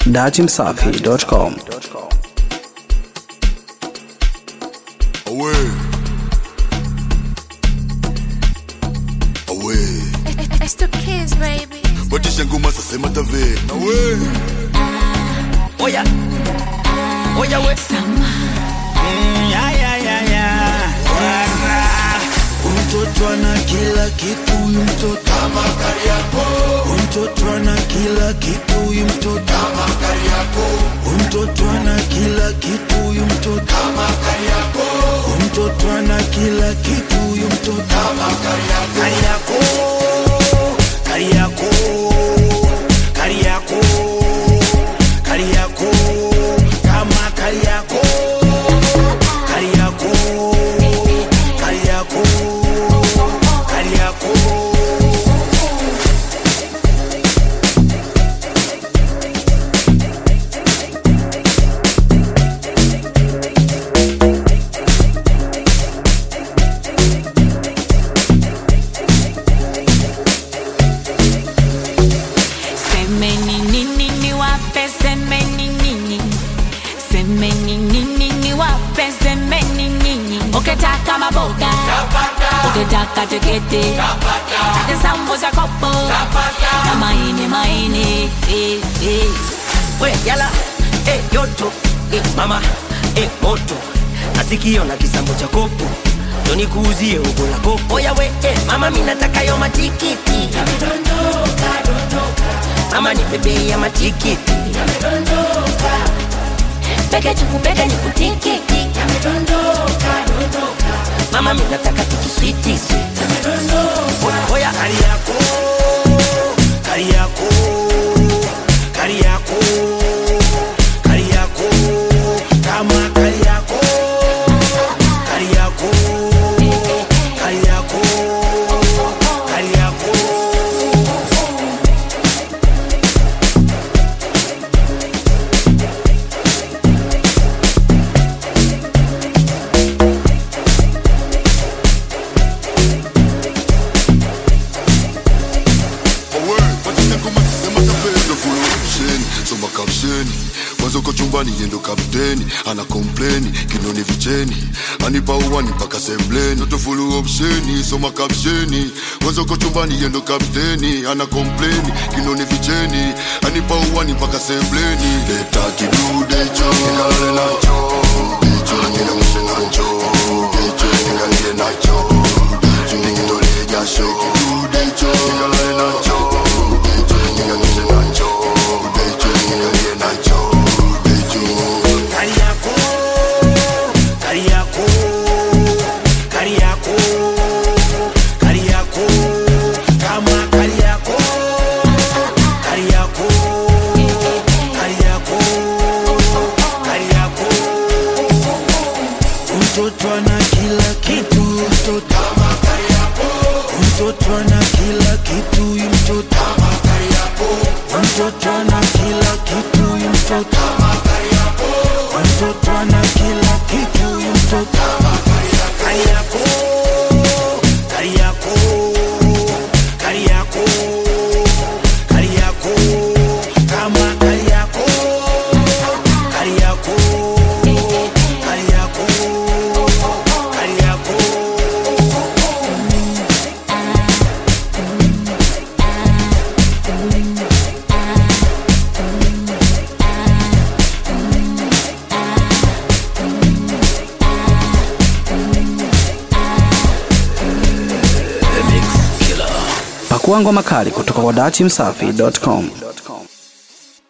datimsafi.com. Away. Away. It's the kids, baby. Batisha ngoma sasa matave. Away. Oya. Oya we. Mm, ya, ya, ya, ya. Wara. Mtoto ana kila kitu huyu mtoto kama Kariakoo. Mtoto ana kila kitu huyu mtoto kama Kariakoo. Mtoto ana kila kitu huyu mtoto kama Kariakoo. Mtoto ana kila kitu huyu mtoto kama Kariakoo. Kariakoo. Kariakoo. Kariakoo. Kama Kariakoo. Kariakoo. Kariakoo. Kariakoo. Semeni nini niwape, semeni nini, semeni nini niwape, semeni nini. Ukitaka maboga, ukitaka tiketi, taka sambusa kopo na maini maini. eh, eh. We yala. Eh, yoto. Eh, mama. Eh, moto. Nasikio na kisambo cha kopo. Ndo nikuuzie ugo la kopo. Oya we. Eh, mama mimi nataka yo matikiti. Mama ni bebe ya matikiti. Peke chuku peke ni kutikiti. Mama mimi nataka tikiswiti. Oya, oya. Kariakoo. Kariakoo. Kariakoo. Kariakoo. Kama Kariakoo. Kariakoo. Kariakoo. Kariakoo. Away. Batisha ngoma sasa matave. Ndo full option. Soma caption. Mwanzo uko chumbani yendo kapteni ana kompleni kinoni vicheni anipa uwani mpaka sembleni Ndo full option. Soma caption. Mwanzo uko chumbani yendo kapteni ana kompleni kinoni vicheni anipa uwani mpaka sembleni leta kidude cho nikalale nacho cho nikamshe nacho cho nikalie nacho cho nikitolee jasho kidude cho nikalale nacho cho nikamshe nacho cho nikalie nacho cho Kariakoo, Kariakoo, Kariakoo, Kariakoo, kama Kariakoo, Kariakoo, Kariakoo, Kariakoo. Mtoto ana kila kitu, mtoto kama Kariakoo. Mtoto ana kila kitu, huyu mtoto kama Kariakoo. Mtoto ana kila kitu, huyu mtoto kama Mtoto ana kila kitu, huyu mtoto kama Kariakoo. Kariakoo. Kariakoo. Kariakoo. Kama Kariakoo. Kariakoo. Kariakoo. Kariakoo. Pakua ngoma kali kutoka kwa datimsafi.com.